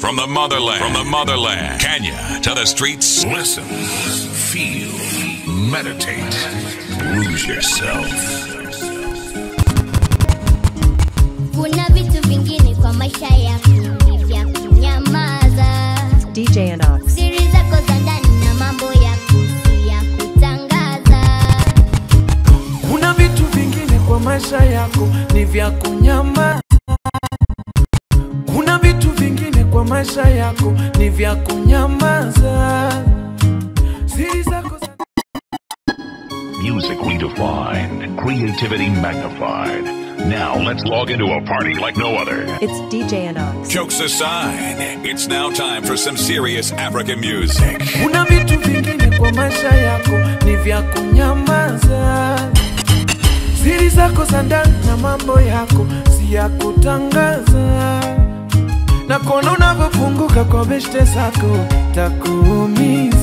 From the motherland, from the motherland, Kenya to the streets. Listen, feel, meditate, lose yourself. Kuna vitu vingine kwa maisha yako ni vya kunyamaza. DJ Anox. Siri zako za ndani na mambo yako si ya kutangaza. Kuna vitu vingine kwa maisha yako ni vya kunyama. Kuna vitu vingine kwa maisha yako ni vya kunyamaza. Siri zako za Music redefined, creativity magnified. Now let's log into a party like no other. It's DJ Anox. Jokes aside, it's now time for some serious African music. Kuna vitu vingine kwa maisha yako ni vya kunyamaza. Siri zako za ndani na mambo yako si ya kutangaza. Na kuona unavyofunguka kwa beshte zako takuumiza.